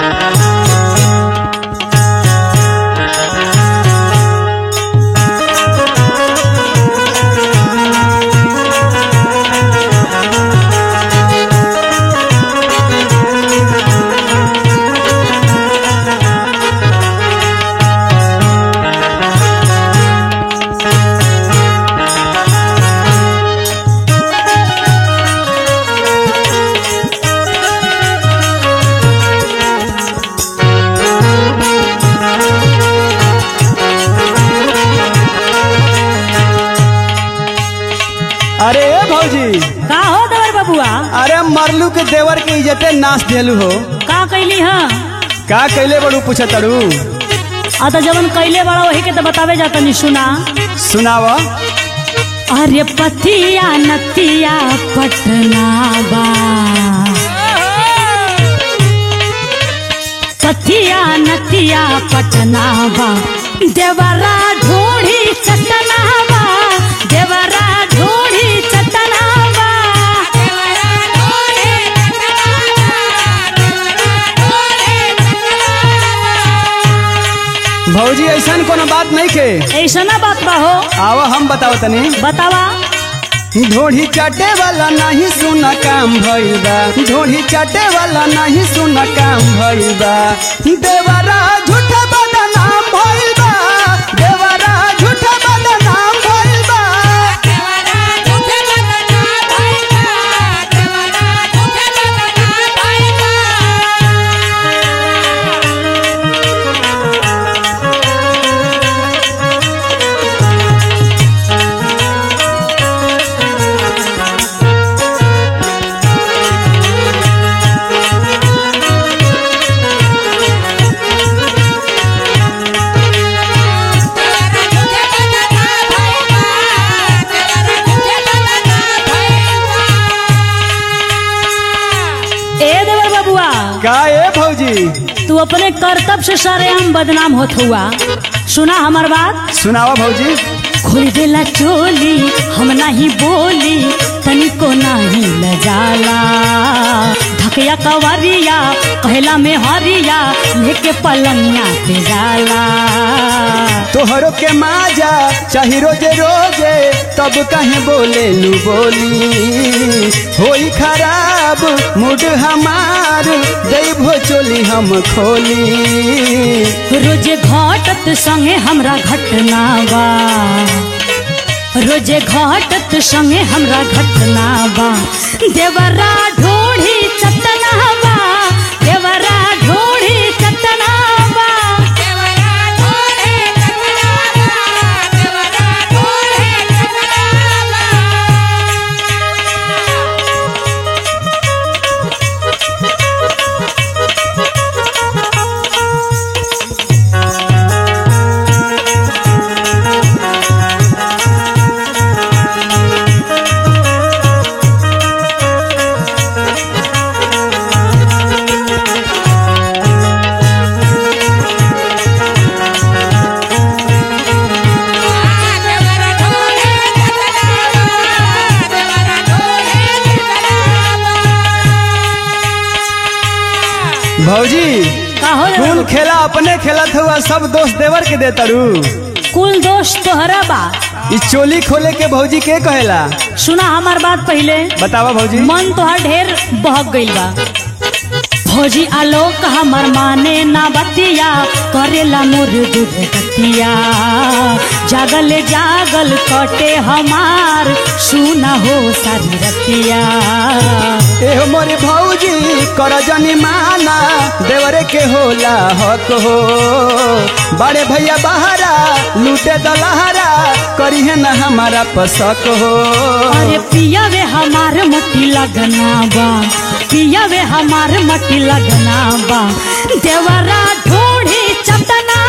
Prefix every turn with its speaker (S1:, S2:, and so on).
S1: अरे ए भौजी
S2: का हो देवर बबुआ
S1: अरे मरलू के देवर के इज्जते नाश देलू हो
S2: का कैली हाँ
S1: का कैले बड़ू पूछ तड़ू
S2: आ तो जवन कैले बड़ा वही के तो बतावे जाता नहीं सुना
S1: सुनाव
S2: अरे पतिया नतिया पटना बा पतिया नतिया पटना बा देवरा ढोढ़ी चटना बा देवरा ढोढ़ी चटना बा
S1: भौजी ऐसन कोनो बात नहीं के
S2: ऐसा ना बात बा हो
S1: आवा हम बताओ तनी
S2: बतावा
S1: ढोढ़ी चाटे वाला नहीं सुना काम भइल बा ढोढ़ी चाटे वाला नहीं सुना काम भइल बा देवरा झूठा बदनाम भइल बा देवरा झूठा बदनाम भइल बा
S2: ए देवर बबुआ
S1: का ए भौजी
S2: तू अपने कर्तव्य से सरेआम बदनाम होत हुआ सुना हमार बात
S1: सुनावा भौजी
S2: खोल देला चोली हम नहीं बोली तनिको नहीं लजाला धकया कवरिया कहला में हरिया लेके पलंगिया पे जाला
S1: तोहरो के माजा चाही रोजे रोजे तब कहे बोले लू बोली होई खराब मूड हमार देवो चोली हम खोली
S2: रोजे घटत संगे हमरा घटना बा रोजे घटत संगे हमरा घटना बा देवरा ढोढ़ी चटना बा देवरा ढोढ़ी चटना बा
S1: भौजी
S2: का हो रे
S1: कुल खेला अपने खेलत हुआ सब दोस्त देवर के दे तरू
S2: कुल दोस्त तोहरा बा
S1: इस चोली खोले के भौजी के कहेला
S2: सुना हमार बात पहले
S1: बतावा भौजी
S2: मन तोहार ढेर बहक गइल बा भौजी आलोक हमर माने ना बतिया करेला मोर दूध कतिया जागल जागल कटे हमार सुना हो सारी रतिया
S1: एहो मोरे भौजी कर जनी माना देवरे के होला हक हो बड़े भैया बहारा लूटे दलहरा करी है ना हमारा पसक हो
S2: अरे पिया वे हमार मटी लगना बा पिया वे हमार मटी लगना बा देवरा ढोढ़ी चटना